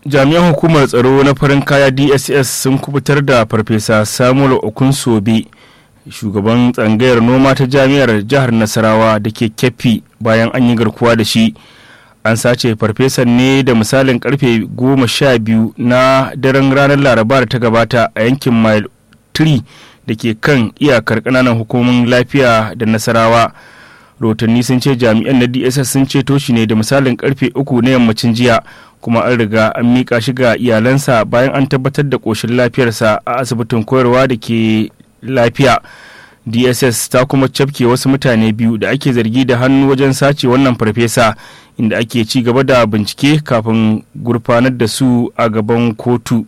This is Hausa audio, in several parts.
jami'an hukumar tsaro na farin kaya dss sun kubutar da farfesa samuel okunsobe shugaban tsangayar noma ta jami'ar jihar nasarawa da ke keffi bayan an yi garkuwa da shi an sace farfesan ne da misalin karfe goma sha biyu na daren ranar laraba da ta gabata a yankin mile 3 da ke kan iyakar kananan hukumomin lafiya da nasarawa rotanni sun ce jami'an na dss sun ceto shi ne da misalin karfe uku na yammacin jiya kuma an riga an mika shi ga iyalansa bayan an tabbatar da ƙoshin lafiyarsa a asibitin koyarwa da ke lafiya dss ta kuma cafke wasu mutane biyu da ake zargi da hannu wajen sace wannan farfesa inda ake ci gaba da bincike kafin gurfanar da su a gaban kotu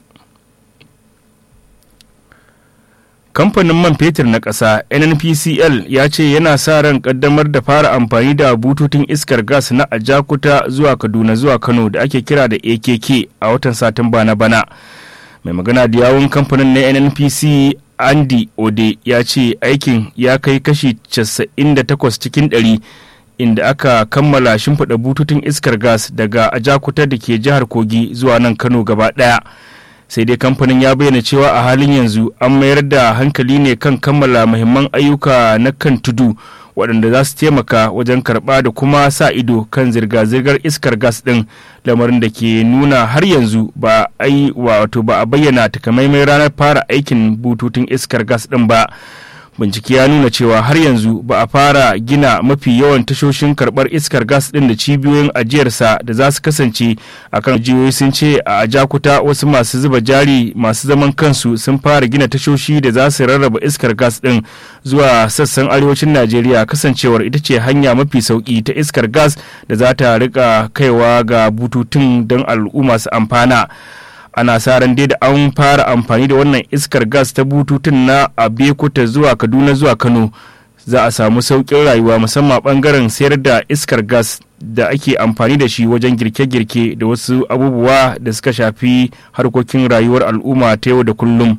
kamfanin man fetur na ƙasa nnpcl ya ce yana sa ran kaddamar da fara amfani da bututun iskar gas na ajakuta zuwa kaduna zuwa kano da ake kira da akk a watan satumba na bana mai magana da yawun kamfanin na nnpc andy ode ya ce aikin ya kai kashi 98 cikin 100 inda aka kammala shimfiɗa bututun iskar gas daga ajakuta da ke jihar kogi zuwa nan kano gaba ɗaya sai dai kamfanin ya bayyana cewa a halin yanzu an mayar da hankali ne kan kammala muhimman ayyuka na kan tudu waɗanda za su taimaka wajen karɓa da kuma sa ido kan zirga-zirgar iskar gas ɗin lamarin da ke nuna har yanzu ba a wato ba a bayyana takamaimai ranar fara aikin bututun iskar gas ɗin ba bincike ya nuna cewa har yanzu ba a fara gina mafi yawan tashoshin karbar iskar gas din da cibiyoyin ajiyarsa da za su kasance a kan jihohi sun ce a ajakuta wasu masu zuba jari masu zaman kansu sun fara gina tashoshi da za su rarraba iskar gas din zuwa sassan arewacin najeriya kasancewar ita ce hanya mafi sauki ta iskar gas da za ta rika kaiwa ga bututun don al'umma su amfana ana sa ran dai da an fara amfani da wannan iskar gas ta bututun na abekuta zuwa kaduna zuwa kano za a samu sauƙin rayuwa musamman bangaren sayar da iskar gas da ake amfani da shi wajen girke-girke da wasu abubuwa da suka shafi harkokin rayuwar al'umma ta yau da kullum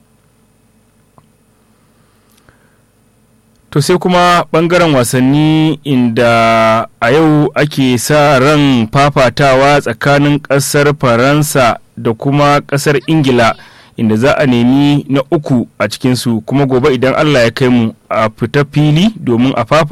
to sai kuma bangaren wasanni inda a yau ake sa ran fafatawa tsakanin ƙasar faransa da kuma kasar ingila inda za a nemi na uku a cikinsu kuma gobe idan allah ya kai mu a fita fili domin a fafa